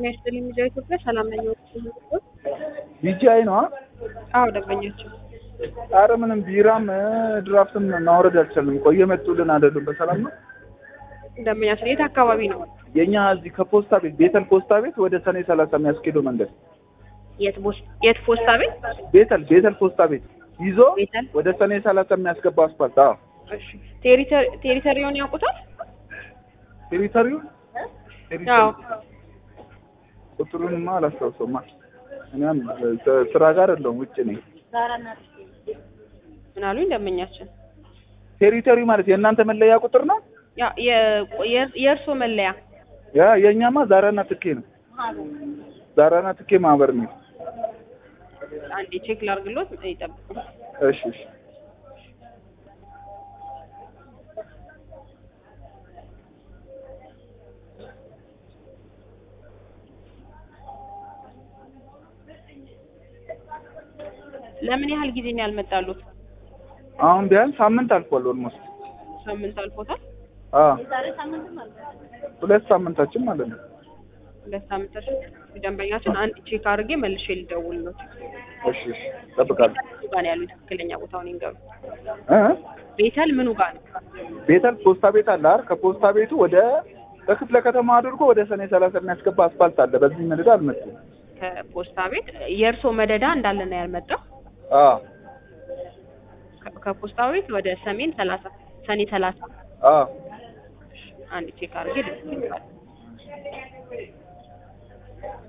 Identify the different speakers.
Speaker 1: ጤና ይስጥልኝ ሚዲያ ኢትዮጵያ ሰላም ነኝ።
Speaker 2: ቢጂአይ ነው።
Speaker 1: አዎ ደንበኛችን
Speaker 2: አረ ምንም ቢራም ድራፍትም ማውረድ አልቻልንም እኮ እየመጡልን አይደሉም። በሰላም ነው።
Speaker 1: ደንበኛችን የት አካባቢ ነው?
Speaker 2: የኛ እዚህ ከፖስታ ቤት ቤተል ፖስታ ቤት ወደ ሰኔ ሰላሳ የሚያስኬደው መንገድ
Speaker 1: የት ቦስ- የት ፖስታ ቤት?
Speaker 2: ቤተል ቤተል ፖስታ ቤት ይዞ
Speaker 1: ቤተል?
Speaker 2: ወደ ሰኔ ሰላሳ የሚያስገባው አስፋልት። አዎ
Speaker 1: እሺ ቴሪተሪ- ቴሪተሪውን ያውቁታል?
Speaker 2: ቴሪተሪው
Speaker 1: አዎ
Speaker 2: ቁጥሩንማ አላስታውሰውማ። እኛም ስራ ጋር አይደለሁም ውጭ ነኝ።
Speaker 1: ምን አሉኝ ደንበኛችን?
Speaker 2: ቴሪተሪው ማለት የእናንተ መለያ ቁጥር ነው።
Speaker 1: ያ የ- የ- የእርስዎ መለያ
Speaker 2: ያ የእኛማ ዛራና ትኬ ነው። ዛራና ትኬ ማህበር ነው።
Speaker 1: አንዴ ቼክ ላርግሎት ይጠብቁ።
Speaker 2: እሺ እሺ
Speaker 1: ለምን ያህል ጊዜ ነው ያልመጣሉት?
Speaker 2: አሁን ቢያንስ ሳምንት አልፏል። ኦልሞስት
Speaker 1: ሳምንት አልፎታል።
Speaker 2: አ ሁለት ሳምንታችን ማለት ነው።
Speaker 1: ሁለት ሳምንታችን ደንበኛችን አንድ ቼክ አድርጌ መልሼ ልደውልሎት።
Speaker 2: እሺ እሺ እጠብቃለሁ።
Speaker 1: ምኑ ጋር ነው ያሉት? ትክክለኛ ቦታውን ይንገሩ።
Speaker 2: እ
Speaker 1: ቤተል ምኑ ጋር ነው?
Speaker 2: ቤተል ፖስታ ቤት አለ አይደል? ከፖስታ ቤቱ ወደ በክፍለ ከተማ አድርጎ ወደ ሰኔ ሰላሳ የሚያስገባ አስፋልት አለ። በዚህ መደዳ አልመጡም።
Speaker 1: ከፖስታ ቤት የእርስዎ መደዳ እንዳለ ነው ያልመጣው።
Speaker 2: አ
Speaker 1: ከ- ከፖስታ ቤት ወደ ሰሜን ሰላሳ ሰኔ ሰላሳ
Speaker 2: አ
Speaker 1: አንድ ቼክ አድርጌ ልደውልሎታለሁ።